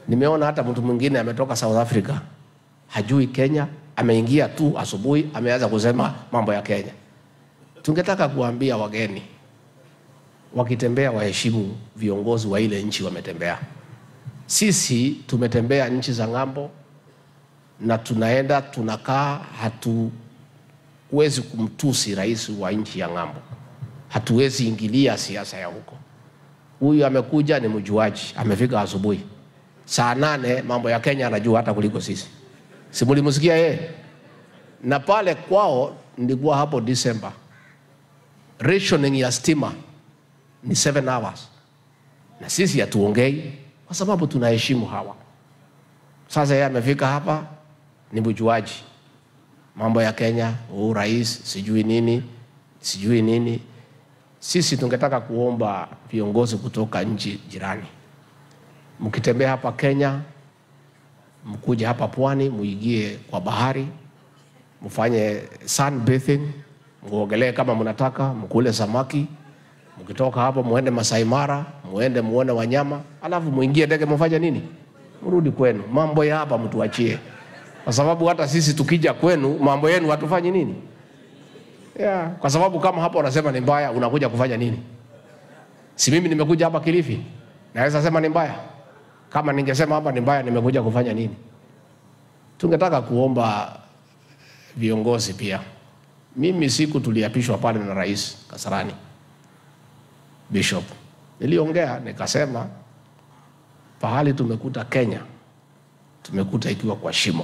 Nimeona hata mtu mwingine ametoka South Africa, hajui Kenya, ameingia tu asubuhi, ameanza kusema mambo ya Kenya. Tungetaka kuambia wageni wakitembea, waheshimu viongozi wa ile nchi wametembea. Sisi tumetembea nchi za ng'ambo na tunaenda tunakaa, hatuwezi kumtusi rais wa nchi ya ng'ambo, hatuwezi ingilia siasa ya huko. Huyu amekuja ni mjuaji, amefika asubuhi saa nane, mambo ya Kenya anajua hata kuliko sisi. Si mlimsikia yeye? Na pale kwao nilikuwa hapo Disemba, rationing ya stima ni 7 hours, na sisi hatuongei kwa sababu tunaheshimu hawa. Sasa yeye amefika hapa ni mjuaji mambo ya Kenya, huu rais sijui nini sijui nini. Sisi tungetaka kuomba viongozi kutoka nchi jirani, mkitembea hapa Kenya, mkuje hapa pwani, muingie kwa bahari, mfanye sunbathing, muogelee kama mnataka, mkule samaki. Mkitoka hapo muende Masai Mara, muende muone wanyama, alafu muingie ndege, mfanye nini, mrudi kwenu. Mambo ya hapa mtuachie, kwa sababu hata sisi tukija kwenu, mambo yenu hatufanyi nini yeah. Kwa sababu kama hapa unasema ni mbaya, unakuja kufanya nini? Si mimi nimekuja hapa Kilifi, naweza sema ni mbaya? Kama ningesema hapa ni mbaya, nimekuja kufanya nini? Tungetaka kuomba viongozi pia. Mimi siku tuliapishwa pale na Rais Kasarani Bishop, niliongea nikasema, pahali tumekuta Kenya, tumekuta ikiwa kwa shimo,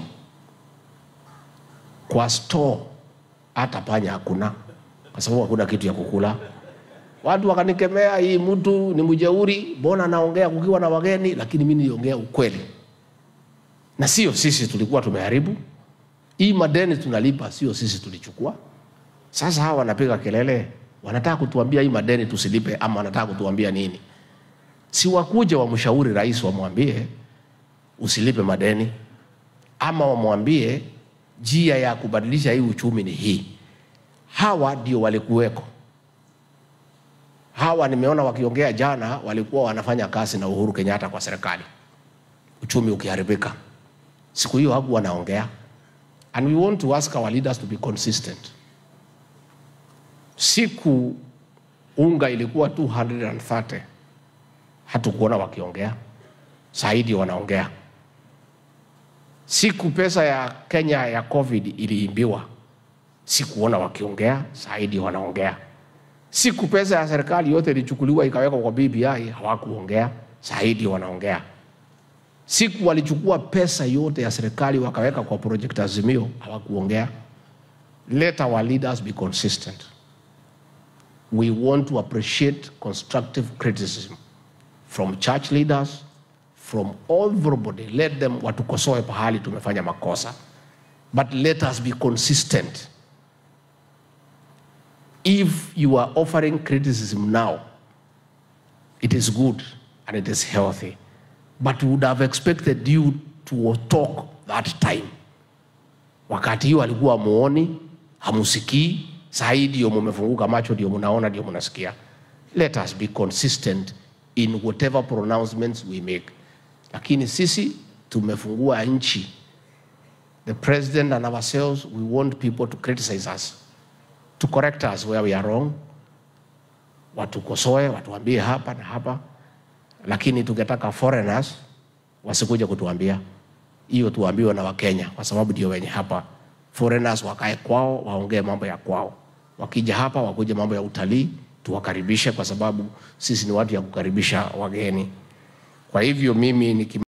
kwa store hata panya hakuna, kwa sababu hakuna kitu ya kukula. Watu wakanikemea, hii mtu ni mjeuri, mbona anaongea kukiwa na wageni? Lakini mimi niliongea ukweli, na sio sisi tulikuwa tumeharibu hii madeni tunalipa, sio sisi tulichukua. Sasa hawa wanapiga kelele, wanataka kutuambia hii madeni tusilipe, ama wanataka kutuambia nini? Si wakuje wamshauri rais, wamwambie usilipe madeni, ama wamwambie njia ya kubadilisha hii uchumi ni hii. Hawa ndio walikuweko. Hawa nimeona wakiongea jana, walikuwa wanafanya kazi na Uhuru Kenyatta kwa serikali, uchumi ukiharibika. Siku hiyo hakuwa wanaongea, and we want to ask our leaders to be consistent. Siku unga ilikuwa 230 hatukuona wakiongea, saa ndio wanaongea. Siku pesa ya Kenya ya COVID iliimbiwa, sikuona wakiongea, saa ndio wanaongea. Siku pesa ya serikali yote ilichukuliwa ikawekwa kwa BBI, hawakuongea, saa ndio wanaongea. Siku walichukua pesa yote ya serikali wakaweka kwa project Azimio, hawakuongea. Let our leaders be consistent. We want to appreciate constructive criticism from church leaders, from everybody. Let them watukosoe pahali tumefanya makosa, but let us be consistent. If you are offering criticism now, it is good and it is healthy, but we would have expected you to talk that time. Wakati hiyo alikuwa muoni, hamusikii, saa hii ndio mumefunguka macho, ndio munaona, ndio munasikia. Let us be consistent in whatever pronouncements we make. Lakini sisi tumefungua nchi, the president and ourselves, we want people to criticize us, to correct us where we are wrong, watukosoe, watuambie hapa na hapa, lakini tungetaka foreigners wasikuja kutuambia hiyo, tuambiwe na Wakenya kwa sababu ndio wenye hapa. Foreigners wakae kwao, waongee mambo ya kwao. Wakija hapa wakuje mambo ya utalii, tuwakaribishe kwa sababu sisi ni watu ya kukaribisha wageni. Kwa hivyo mimi niki